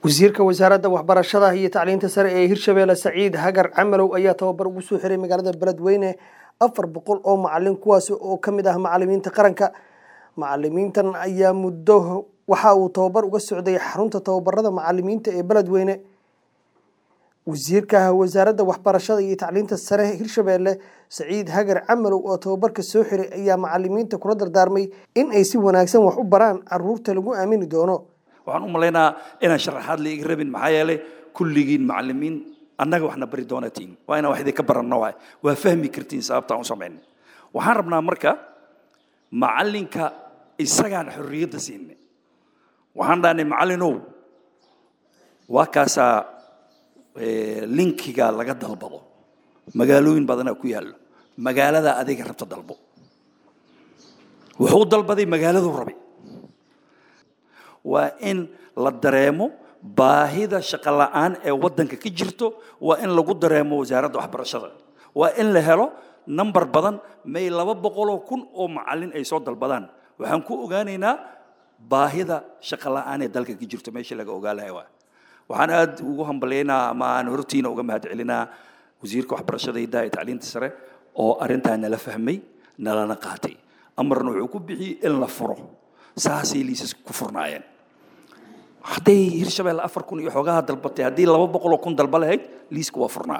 wasiirka wasaaradda waxbarashada iyo tacliinta sare ee hirshabeelle saciid hagar camalow ayaa tababar ugu soo xiray magaalada beledweyne afar boqol oo macalin kuwaasi oo ka mid ah macalimiinta qaranka macalimiintan ayaa muddo waxa uu tababar uga socday xarunta tababarada macalimiinta ee beledweyne wasiirka wasaaradda waxbarashada iyo tacliinta sare hirshabeelle saciid hagar camalow oo tababarka soo xiray ayaa macalimiinta kula dardaarmay in ay si wanaagsan wax u baraan caruurta lagu aamini doono waxaan u malaynaa inaan sharaxaad la iga rabin maxaa yeelay kulligiin macalimiin annaga waxna bari doonatiin waa inaan wax idinka baranno waay waa fahmi kartiin sababtaan u samayn waxaan rabnaa marka macalinka isagaan xorriyadda siinay waxaan dhahnay macallinow waa kaasaa linkiga laga dalbado magaalooyin badanaa ku yaallo magaalada adiga rabta dalbo wuxuu dalbaday magaaladuu rabay waa in la dareemo baahida shaqo la'aan ee waddanka ka jirto waa in lagu dareemo wasaaradda waxbarashada waa in la helo number badan may laba boqoloo kun oo macallin ay soo dalbadaan waxaan ku ogaanaynaa baahida shaqo la'aan ee dalka ka jirto meesha laga ogaa lahay waa waxaan aad ugu hambalaynaa ama aan hortiina uga mahad celinaa wasiirka waxbarashada iyo daaya tacliinta sare oo arrintaa nala fahmay nalana qaatay amarna wuxuu ku bixiyey in la furo saasay liisas ku furnaayeen hadday hirshabelle afar kun iyo xoogaha dalbatay haddii laba boqoloo kun dalba lahayd liiska waa furnaa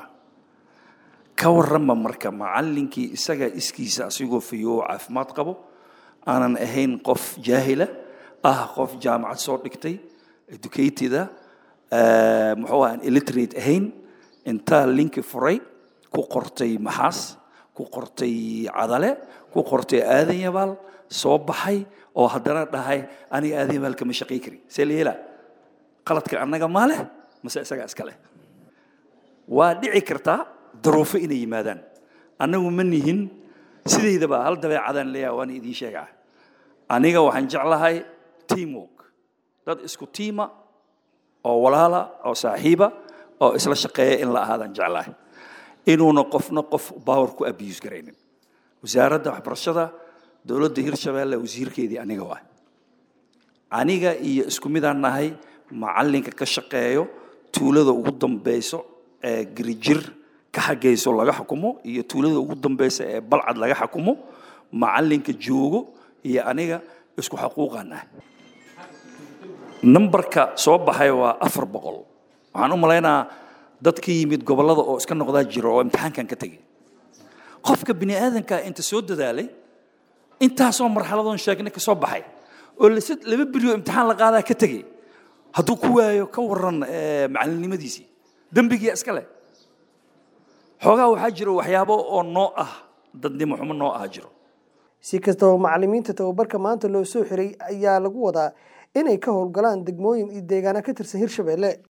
ka warrama marka macallinkii isaga iskiisa asigoo fayoo caafimaad qabo aanan ahayn qof jaahila ah qof jaamacad soo dhigtay educateda muxuu aan illiterate ahayn intaa linki furay ku qortay maxaas ku qortay cadale ku qortay aadan yabaal soo baxay oo haddana dhahay aniga aadan yabaal kama shaqay kari see la yeelaa qaladka annaga maa leh mase isagaa iska leh waa dhici kartaa daruufo inay yimaadaan annagu ma nihin sidaydaba hal dabeecadaan leeyaha waana idiin sheegaa aniga waxaan jeclahay teamwork dad isku tiima oo walaala oo saaxiiba oo isla shaqeeya in la ahaadaan jeclahay inuuna qofna qof power ku abuse garaynin wasaaradda waxbarashada dowladda hirshabeelle wasiirkeedii aniga waa aniga iyo isku midaan nahay macallinka ka shaqeeyo tuulada ugu dambeyso ee girijir ka xagayso laga xukumo iyo tuulada ugu dambeysa ee balcad laga xukumo macallinka joogo iyo aniga isku xaquuqaan nahay numberka soo baxay waa afar boqol waxaan u malaynaa dad ka yimid gobollada oo iska noqdaa jiro oo imtixaankan ka tegay qofka bini aadanka inta soo dadaalay intaasoo marxaladoon sheegnay ka soo baxay oo laba berioo imtixaan la qaadaa ka tegay hadduu ku waayo ka warran macalinimadiisii dembigiia iska leh xoogaa waxaa jiro waxyaabo oo noo ah dadnimo xumo noo ah jiro si kastaba macalimiinta tababarka maanta loo soo xiray ayaa lagu wadaa inay ka howlgalaan degmooyin iyo deegaana ka tirsan hirshabeelle